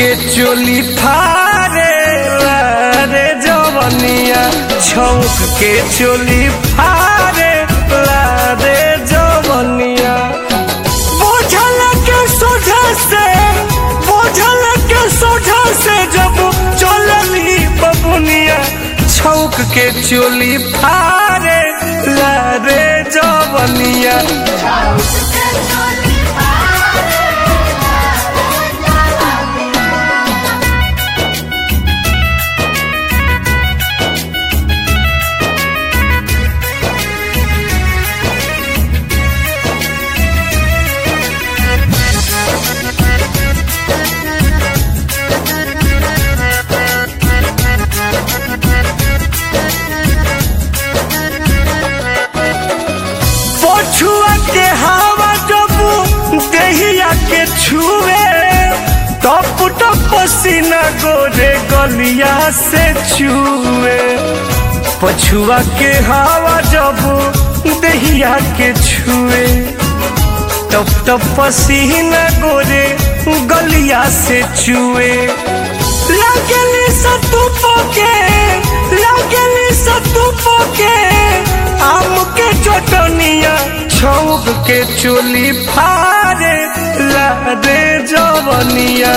के चोली फारे रे जवनिया छौक के चोली फारे रे जवनिया बोझल के सोझा से बोझल के सोझा से जब चलली बबुनिया छौक के चोली फारे रे जवनिया पछुआ के हवा जब देहिया के छुए टप टप पसीना गोरे गलिया से छुए पछुआ के हवा जब देहिया के छुए टप टप पसीना गोरे गलिया से छुए लगली सतुप के लगली सतुप के आम के चटनिया छौक के चोली फारे लादे जवनिया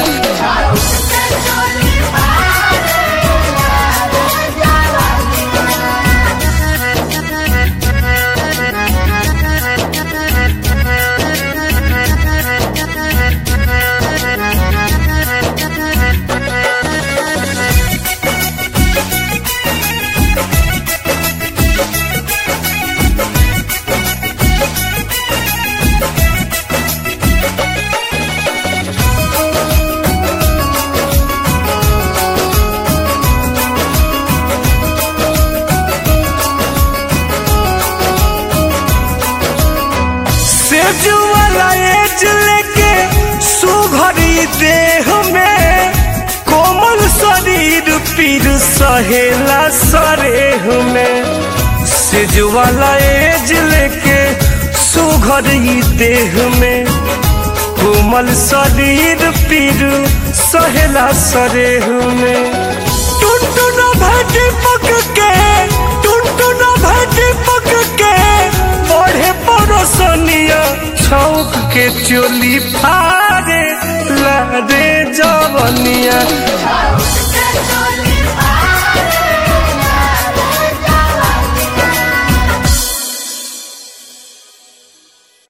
सेज वाला एज लेके सुघरी देह में कोमल शरीर पीर सहेला सरेह में सेज वाला एज लेके सुघरी देह में कोमल शरीर पीर सहेला सरेह में टुनटुन भाटी पक के टुनटुन भाटी पक के बढ़े परोसनिया छौक के चोली फारे लादे जवनिया Let's go.